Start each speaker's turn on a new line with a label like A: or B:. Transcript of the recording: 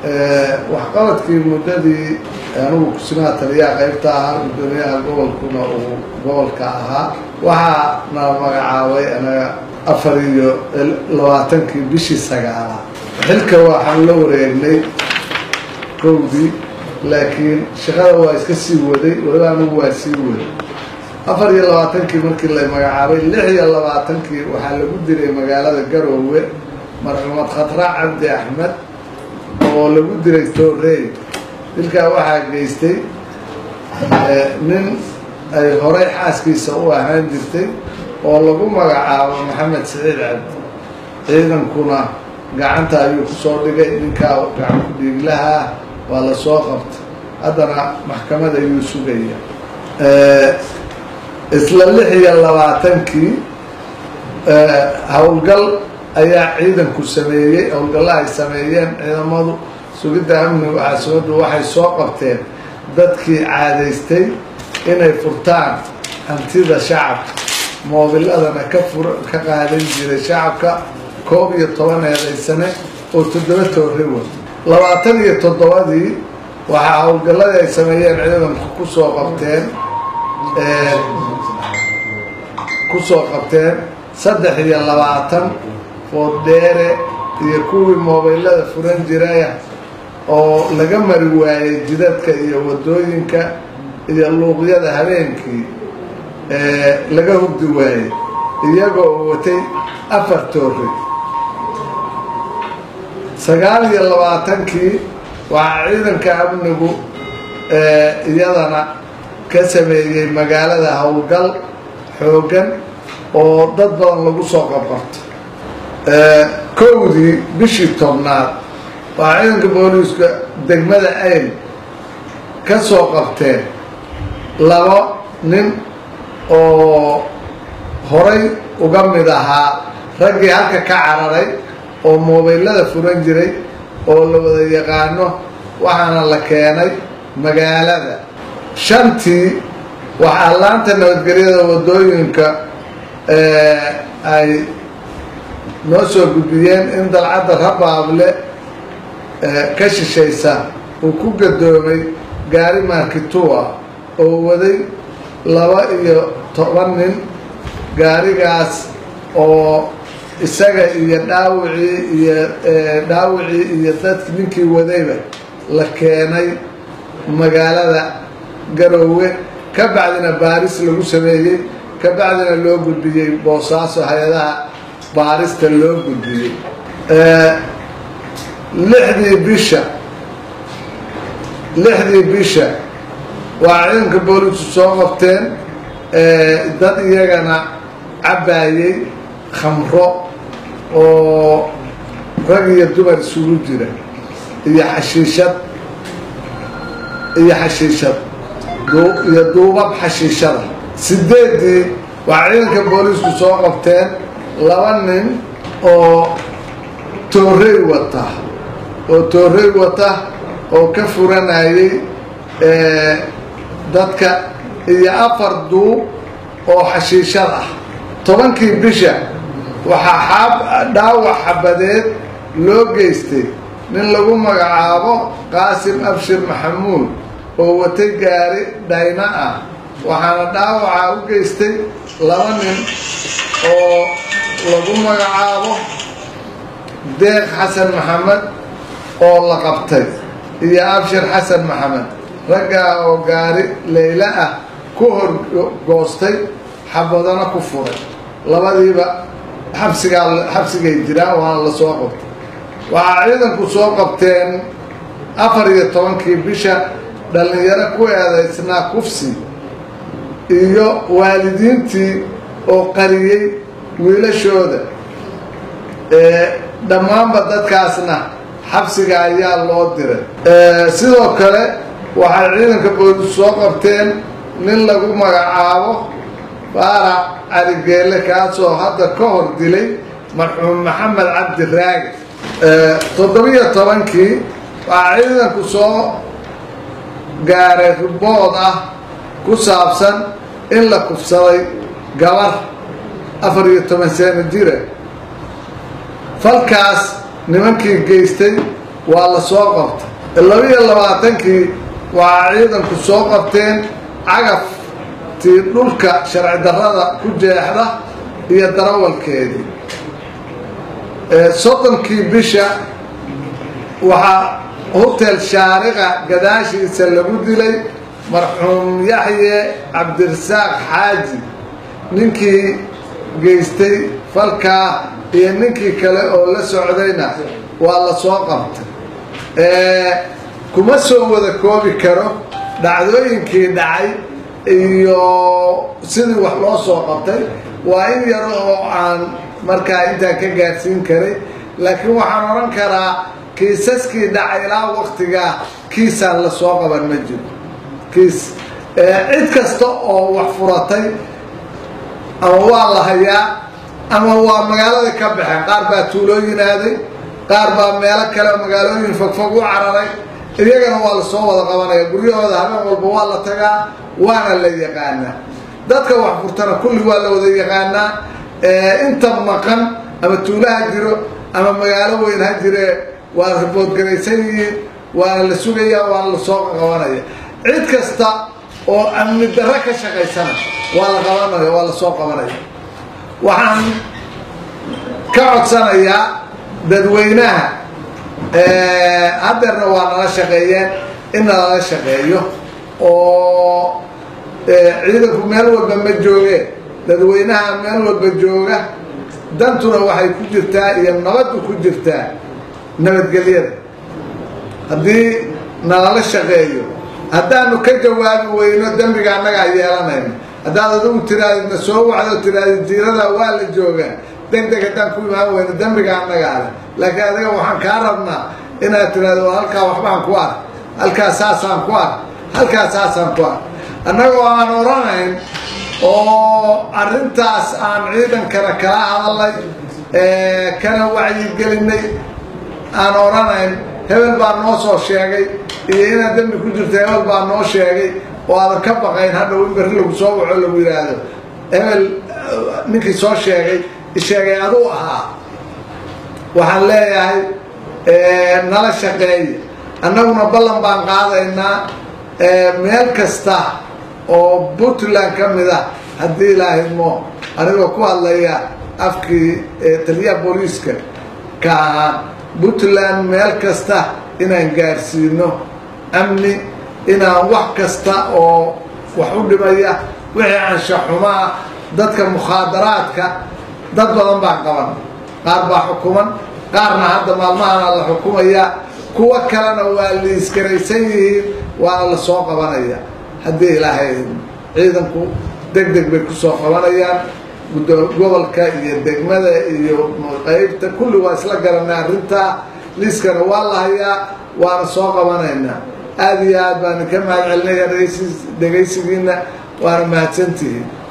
A: waxqabadkii muddadii anugu kusimaha taliyaha qaybta ahaa guddoomiyaha gobolkuna uu gobolka ahaa waxaa na magacaabay anaga afar iyo labaatankii bishii sagaalaad xilka waxaan la wareegnay kowdii laakiin shaqada waa iska sii waday waliba anigu waa sii waday afar iyo labaatankii markii la magacaabay lix iyo labaatankii waxaa lagu diray magaalada garoowe marxuumad khatra cabdi axmed oo lagu diray toorey dilkaa waxaa geystay nin ay horay xaaskiisa u ahaan jirtay oo lagu magacaabo maxamed saciid cabdi ciidankuna gacanta ayuu kusoo dhigay ninkaa gacan ku dhiiglaha ah waa la soo qabtay haddana maxkamad ayuu sugaya isla lix iyo labaatankii howlgal ayaa ciidanku sameeyey howlgalla ay sameeyeen ciidamadu sugidda amniga caasimadu waxay soo qabteen dadkii caadaystay inay furtaan hantida shacabka moobiladana ka fur ka qaadan jiray shacabka koob iyo toban eedaysane oo toddoba toore wa labaatan iyo toddobadii waxaa howlgalladii ay sameeyeen ciidanku kusoo qabteen kusoo qabteen saddex iyo labaatan fooddheere iyo kuwii moobilada furan jiraya oo laga mari waayey jidadka iyo waddooyinka iyo luuqyada habeenkii laga hurdi waayey iyagoo watay afar toore sagaal iyo labaatankii waxaa ciidanka amnigu iyadana ka sameeyey magaalada howlgal xooggan oo dad badan lagu soo qabqabto kowdii bishii tobnaad waxaa ciidanka booliiska degmada ayl ka soo qabteen laba nin oo horay uga mid ahaa raggii halka ka cararay oo moobilada furan jiray oo la wada yaqaano waxaana la keenay magaalada shantii waxaa laanta nabadgelyada waddooyinka ay noo soo gudbiyeen in dalcadda rabaable ka shishaysa uu ku gadoomay gaari markitua oo waday laba iyo toban nin gaarigaas oo isaga iyo dhaawicii iyo dhaawicii iyo dadki ninkii wadayba la keenay magaalada garoowe ka bacdina baaris lagu sameeyey ka bacdina loo gudbiyey boosaaso hay-adaha baarista loo gudbiyey lixdii bisha lixdii bisha waa ciidanka booliisku soo qabteen dad iyagana cabbaayey khamro oo rag iyo dumar isugu jira iyo xashiishad iyo xashiishad iyo duubab xashiishada sideedii waxaa ciidanka booliisku soo qabteen laba nin oo toorey wata oo toorey wata oo ka furanayay dadka iyo afar duub oo xashiishad ah tobankii bisha waxaa xaab dhaawac xabadeed loo geystay nin lagu magacaabo qaasim abshir maxamuud oo watay gaari dhayna ah waxaana dhaawacaa u geystay laba nin oo lagu magacaabo deeq xasan maxamed oo la qabtay iyo abshir xasan maxamed raggaa oo gaari leyla ah ku hor goostay xabadana ku furay labadiiba xabsigaa xabsigay jiraan waana la soo qabtay waxaa ciidanku soo qabteen afar iyo tobankii bisha dhallinyaro ku eedaysnaa kufsi iyo waalidiintii oo qariyey wiilashooda dhammaanba dadkaasna xabsiga ayaa loo diray sidoo kale waxay ciidanka booliis soo qabteen nin lagu magacaabo faarac caligeele kaasoo hadda ka hor dilay marxuum maxamed cabdi raagi toddobiyo tobankii waxaa ciidanku soo gaaray ribood ah ku saabsan in la kufsaday gabar afar iyo toban sano jira falkaas nimankii geystay waa la soo qabtay labiyo labaatankii waxaa ciidanku soo qabteen cagaftii dhulka sharci darrada ku jeexda iyo darawalkeedii soddonkii bisha waxaa hotel shaariqa gadaashiisa lagu dilay marxuum yaxye cabdirasaaq xaaji ninkii geystay falkaa iyo ninkii kale oo la socdayna waa la soo qabtay kuma soo wada koobi karo dhacdooyinkii dhacay iyo sidii wax loo soo qabtay waa in yaro oo aan markaa intaan ka gaadhsiin karay laakiin waxaan odhan karaa kiisaskii dhacay ilaa waktigaa kiisaan la soo qaban ma jiro kiis cid kasta oo wax furatay ama waa la hayaa ama waa magaalada ka baxeen qaar baa tuulooyin aaday qaar baa meelo kale magaalooyin fogfog u cararay iyagana waa la soo wada qabanaya guryahooda habeen walba waa la tagaa waana la yaqaanaa dadka wax furtana kulli waa la wada yaqaanaa inta maqan ama tuulo ha jiro ama magaalo weyn ha jire waa riboodgaraysan yihiin waana la sugayaa waana la soo qabanaya cid kasta oo amni darro ka shaqaysana waa la qabanaya waa la soo qabanaya waxaan ka codsanayaa dadweynaha haddeerna waa nala shaqeeyeen in nalala shaqeeyo oo ciidanku meel walba ma joogeen dadweynaha meel walba jooga dantuna waxay ku jirtaa iyo nabaddu ku jirtaa nabadgelyada haddii nalala shaqeeyo haddaanu ka jawaabi weyno dembiga annagaa yeelanayno haddaad adigu tiraadidna soo wacdo tiraadid jiirada waa la joogaa deg deg haddaan ku imaan weyno dembiga annagaa leh laakiin adiga waxaan kaa rabnaa inaad tiraado halkaa waxbaan ku ark halkaa saasaan ku ark halkaa saasaan ku ark annagoo aan oranayn oo arrintaas aan ciidankana kala hadalnay kana wacyigelinay aan oranayn hebel baa noo soo sheegay iyo inaad dembi ku jirto hebel baa noo sheegay oo aadan ka baqayn hadhow in berri lagu soo waco lagu yidhaahdo hebel ninkii soo sheegay isheegay aduu ahaa waxaan leeyahay nala shaqeeya annaguna ballan baan qaadaynaa meel kasta oo puntland ka mid ah haddii ilaahidmo anigoo ku hadlaya afkii taliyaha booliiska ka ahaa puntland meel kasta inaan gaadhsiino amni inaan wax kasta oo wax u dhimaya wixii anshaxumaa dadka mukhaadaraadka dad badan baa qaban qaar baa xukuman qaarna hadda maalmahana la xukumaya kuwo kalena waa liiskaraysan yihiin waana la soo qabanaya haddii ilaahay ciidanku deg deg bay kusoo qabanayaan gobolka iyo degmada iyo qaybta kulli waa isla garanay arrintaa liiskana waa la hayaa waana soo qabanaynaa aada iyo aad baan ka mahad celinaya dhegaysigiina waana mahadsantihiin